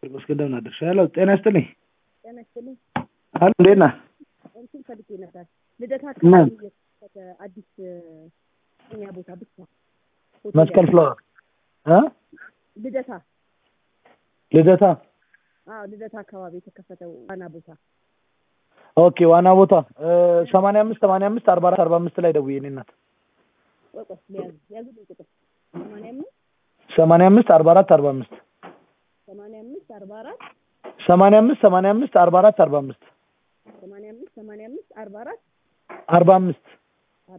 እንደምን አደርሽ? ሄሎ ጤና ይስጥልኝ። ጤና ይስጥልኝ። አሎ እንዴት ነህ? እንትን ፈልጌ ነበር ልደታ ምን? አካባቢ የተከፈተ አዲስ እኛ ቦታ ብቻ ሆቴል መስቀል ያለው። ፍላወር እ ልደታ ልደታ አዎ ልደታ አካባቢ የተከፈተው ዋና ቦታ ኦኬ ዋና ቦታ ሰማንያ አምስት ሰማንያ አምስት አርባ አራት አርባ አምስት ላይ ደውዬ እኔ እናት ቆይ ቆይ ሊያዝ ያዙልኝ ቁጥር ሰማንያ አምስት ሰማንያ አምስት አርባ አራት አርባ አምስት ሰማንያ አምስት አርባ አራት ሰማንያ አምስት ሰማንያ አምስት አርባ አራት አርባ አምስት ሰማንያ አምስት ሰማንያ አምስት አርባ አራት አርባ አምስት